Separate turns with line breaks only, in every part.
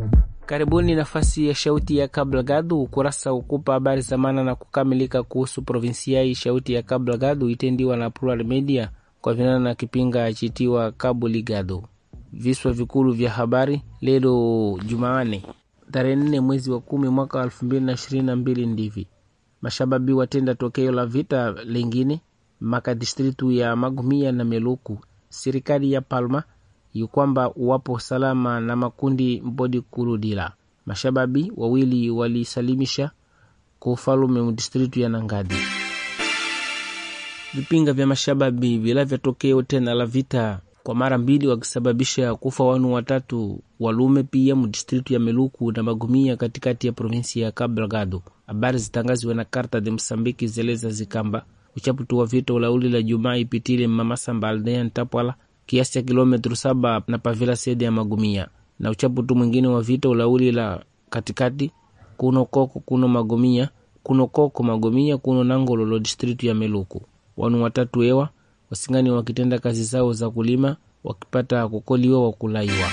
Karibuni nafasi ya Shauti ya Cabo Delgado, ukurasa ukupa habari za maana na kukamilika kuhusu provinsiai Shauti ya Cabo Delgado itendiwa na Plural Media kwa vinana na kipinga chitiwa Cabo Ligado. Viswa vikulu vya habari leo Jumaane tarehe nne mwezi wa kumi mwaka wa elfu mbili na ishirini na mbili ndivi mashababi watenda tokeo la vita lingine maka distritu ya Magumia na Meluku. Serikali ya Palma yukwamba wapo salama na makundi mbodi kurudila. Mashababi wawili walisalimisha kwa ufalume mdistritu ya Nangadi. Vipinga vya mashababi vilavya tokeo tena la vita kwa mara mbili wakisababisha kufa wanu watatu walume pia mdistritu ya Meluku na Magumia katikati ya provinsi ya Cabo Delgado. Habari zitangaziwe na Karta de Msambiki zeleza zikamba uchaputu wa vita ulauli la Jumaa ipitile Mamasamba aldea Ntapwala kiasi cha kilometri saba na pavila sede ya Magumia, na uchaputu mwingine wa vita ulauli la katikati kuno koko kuno Magumia kuno koko Magumia kuno Nangololo distritu ya Meluku. Wanu watatu ewa wasingani wakitenda kazi zao za kulima wakipata kukoliwa wakulaiwa.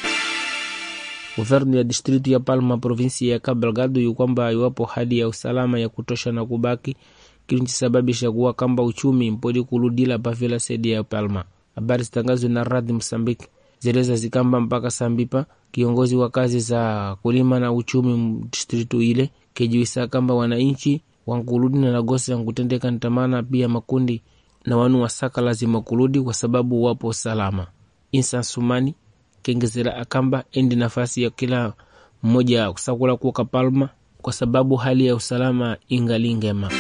Guvernu ya distritu ya Palma provinsi ya Cabo Delgado yukwamba iwapo hali ya usalama ya kutosha na kubaki kilichisababisha kuwa kamba uchumi mpodi kuludila pavila sedi ya Palma. Habari zitangazwe na Radi Msambiki zeleza zikamba mpaka Sambipa kiongozi wa kazi za kulima na uchumi distritu ile kejuisa kamba wananchi wankuludi na nagosi yankutendeka ntamana pia makundi na wanu wasaka lazima kuludi kwa sababu wapo salama. Insa Sumani kengezera akamba endi nafasi ya kila mmoja kusakula kuoka Palma kwa sababu hali ya usalama ingali ngema.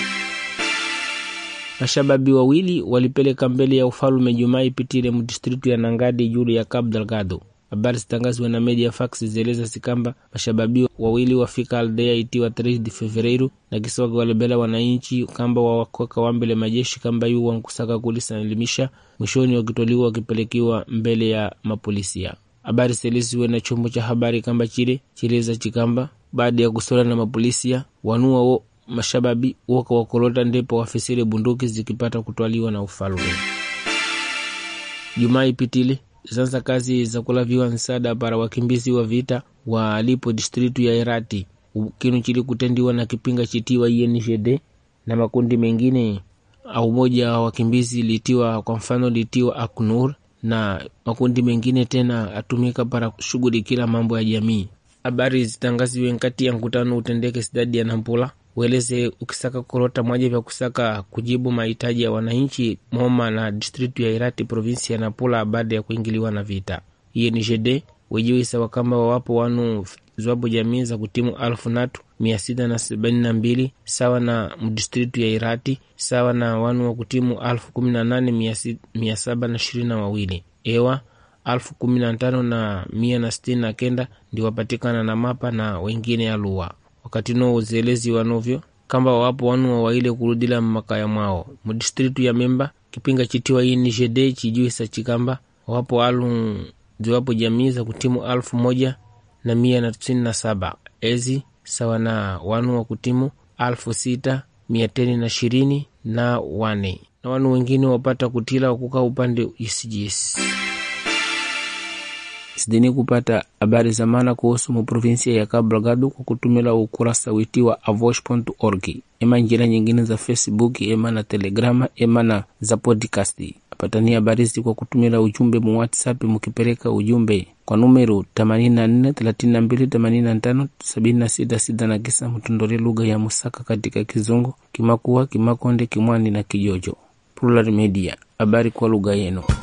Mashababi wawili walipeleka mbele ya ufalume Jumaa ipitile mdistritu ya Nangadi juu ya Cabo Delgado. Habari zitangazwe na media fax zeleza sikamba mashababi wawili wafika aldea itiwa 3 de Fevereiro na kisoga walebela wananchi kamba wawakoka wambele majeshi kamba yu wankusaka kulisalimisha mwishoni wakitoliwa wakipelekiwa mbele ya mapolisia. Habari selisiwe na chombo cha habari kamba chile chileza chikamba baada ya kusola na mapolisia wanua wo mashababi woka wakolota ndipo wafisile bunduki zikipata kutwaliwa na ufalume. Jumaa ipitile zanza kazi za kulaviwa nsada para wakimbizi wa vita walipo distritu ya Irati kinu chili kutendiwa na kipinga chitiwa INGD na makundi mengine au moja wa wakimbizi litiwa kwa mfano litiwa Aknur na makundi mengine tena atumika para kushughulikila mambo ya jamii. Habari zitangaziwe nkati ya mkutano utendeke sidadi ya Nampula weleze ukisaka kurota mwaja vya kusaka kujibu mahitaji ya wananchi Moma na distritu ya Irati provinsi ya Napula baada ya kuingiliwa na vita. INGD wejiwisa wakamba wawapo wanu zwapo jamii za kutimu alfu natu mia sita na sabini na mbili sawa na mdistritu ya Irati sawa na wanu wa kutimu alfu kumi na nane mia saba na ishirini na wawili ewa alfu kumi na tano na mia na sitini na kenda ndi wapatikana na mapa na wengine aluwa wakati no uzelezi wanovyo kamba wapo wanu wawaile kurudila mmakaya mwao mudistritu ya Memba kipinga chitiwa INGD chijuisa chikamba wapo alu ziwapo jamii za kutimu alfu moja na mia na tisini na saba ezi sawa na wanu wa kutimu alfu sita mia teni na ishirini na wane na wanu wengine wapata kutila wakuka upande isijisi sidini kupata habari za maana kuhusu muprovinsia ya Cabo Delgado kwa kutumila ukurasa witiwa avosh.org ema njira nyingine za Facebook ema na Telegrama ema na za podcast. Apatani habari hizi kwa kutumila ujumbe mu WhatsApp mukipeleka ujumbe kwa numero 84 32 85 76 na kisa mtondole lugha ya Musaka katika Kizungu, Kimakua, Kimakonde, Kimwani na Kijojo. Plural Media, habari kwa lugha yenu.